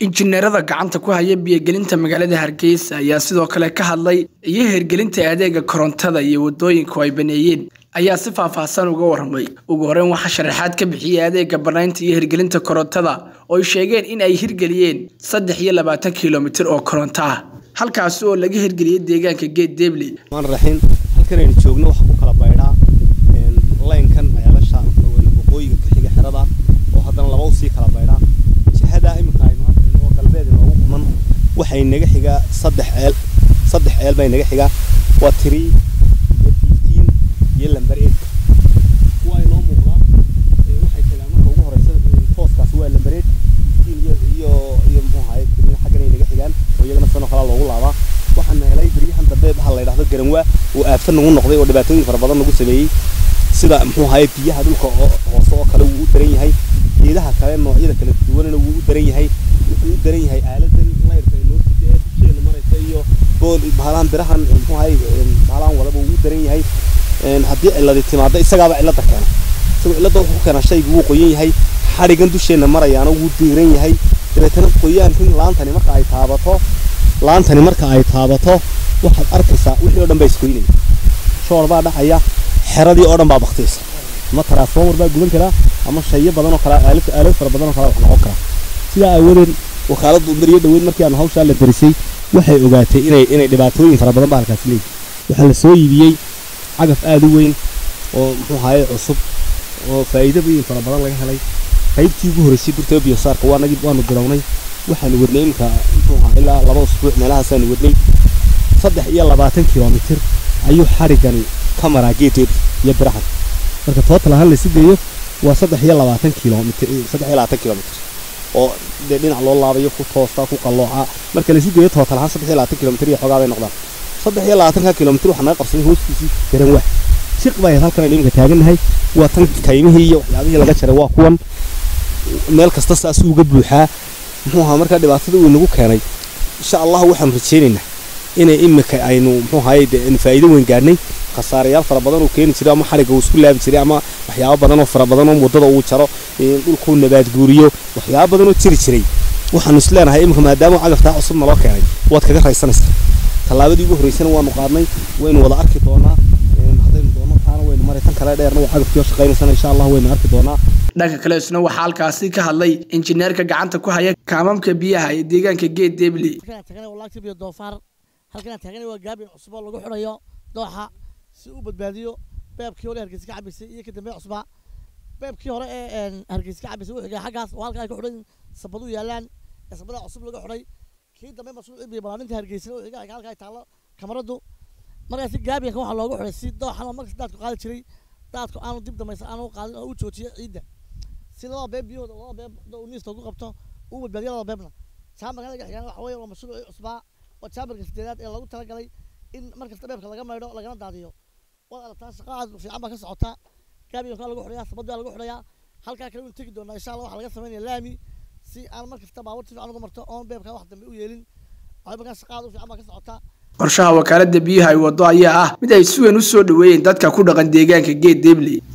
injineerada gacanta ku haya biyogelinta magaalada hargeysa ayaa sidoo kale ka hadlay iyo hirgelinta adeega korontada iyo wadooyinku ay baneeyeen ayaa si faahfaahsan uga warramay ugu horeyn waxaa sharaxaad ka bixiyey adeega banaynta iyo hirgelinta korontada oo ay sheegeen in ay hirgeliyeen saddex iyo labaatan kilomitir oo koronto ah halkaasi oo laga hirgeliyey deegaanka geed deebli maan raxiin halkan aynu joogno waxa ku kala baydhaa laynkan ceelasha waqooyiga ka xiga xerada oo haddana laba usii kala baydhaa jihada iminka aynu arkayno oo galbeed inoogu quman waxay naga xigaa saddex ceel saddex ceel bay naga xigaa waa three iyo fifteen iyo lamber eight kuwa inoo muuqda waxay tagaan marka ugu horeysa tooskaas waa lamber eight fifteen iyo iyo iyo muxuu ahaye xaggan ay naga xigaan oo iyagana sanoo kale loogu laabaa waxaan helay beryahan dambe waxa la yidhaahdo garanwaa oo aafta nagu noqday oo dhibaatooyin fara badan nagu sameeyey sida muxuu ahaye biyaha dhulka hoose oo kale wuu u daran yahay geedaha kale noocyada kala duwanana wuu u daran yahay wuxuu u daran yahay aaladan layrka inoo sida ee dusheena maraysa iyo bool bahalahan birahan muxuu ahaye bahalahan wadaba wuu u daran yahay haddii ciladi timaado isagaaba cilada keena isagoo cilada wuxuu keenaa shaygu wuu qoyan yahay xadhigan dusheena marayaana wuu diiran yahay dabeetana qoyaankan laantani marka ay taabato laantani marka ay taabato waxaad arkaysaa wixii oo dhan baa isgoynaya shoor baa dhacaya xeradii oo dhan baa baktiyaysa ama transformer baa gudan karaa ama shayo badan oo kale aalad aalad fara badan oo kale wax noqon karaa sidaa aawadeed wakaaladdu beriyo dhaweyd markii aan hawshaa la darisay waxay ogaatay inay inay dhibaatooyin fara badan baa halkaasi leeyihin waxaa la soo iibiyey cagaf aada u weyn oo muxuu ahaye cusub oo faa'iido weyn fara badan laga helay qaybtii ugu horreysay burtaba biyosaarka waa nagii waanu bilownay waxaanu wadnay iminka muxuu ahaa ilaa laba usbuuc meelahaasaanu wadnay saddex iyo labaatan kilomitir ayuu xarigani ka maraa geedeed iyo birahan marka total ahaan la sideeyo waa saddex iyo labaatan kilomitir saddex iyo labaatan kilomitir oo dee dhinac loo laabayo ku toosta ku qallooca marka la sideeyo total ahaan saddex iyo labaatan kilomitir iyo xoogaa bay noqdaan saddex iyo labaatanka kilomitir waxaa naga qabsaday hoostiisii garanwaa shiq baa halkan aynu iminka taagannahay waa tan kaymihii iyo waxyaabihii laga jaray waa kuwan meel kasta saasuu uga buuxaa muxuu ahaa markaa dhibaatada uu inagu keenay insha allah waxaanu rajaynaynaa inay imika aynu muxuu ahaye dee faa'iido weyn gaadhnay khasaarayaal fara badan uu keeni jiray ama xadhigga uu isku laabi jiray ama waxyaabo badan oo fara badan oo waddada uu jaro dhulkuu nabaad guuriyo waxyaabo badan oo jiri jiray waxaanu is leenahay imika maadaama cagaftaa cusub naloo keenay waad kaga raysanaysaa tallaabadii ugu horreysana waanu qaadnay waynu wada arki doonaa haddaynu doono taana waynu maray tan kale dheerna waa cagafkii oo shaqaynaysana insha allah waynu arki doonaa dhanka kale isna waxaa halkaasi ka hadlay injineerka gacanta ku haya kaamamka biyaha ee deegaanka geed deebli doofaar halkanaa taagana waa gaabin cusub oo lagu xidhayo dooxa si uu badbaadiyo beebkii hore hargeysa ka cabaysay iyo kadambe cusbaa beebkii hore ee hargeysa ka cabaysay wuxuu xaggaas oo halka ay ku xidhan sabadu yaalaan ee sabada cusub laga xidhay kii dambe mashruucii biyo balaaninta hargeysana wuxuu xigay halka ay taallo kamaradu markaasi gaabinka waxaa loogu xidhay si dooxan oo markas daadku qaadi jiray daadku aanu dib dambaysa aanu qaadin oo u joojiyo ciidda si labada beeb biyahooda labada beeb uu niista ugu qabto uu badbaadiyo labada beebna jaamarka laga xigaan waxa weeye waa mashruucii cusbaa waa jaamarka sideedaad ee loogu talagalay in markasta beebka laga maydho lagana daadiyo waad aragtaa shaqa aad fiican baa ka socota gaabinka lagu xidhayaa sabad baa lagu xidhayaa halkaa kale waynu tegi doonaa insha allah waxaa laga samaynaya laami si aan markasta baabuur si fiican uga marto oon beebka wax dambe u yeelin waxay markaa shaqa aad u fiican baa ka socota qorshaha wakaalada biyaha ay wado ayaa ah mid ay si weyn u soo dhaweeyeen dadka ku dhaqan deegaanka geed deebli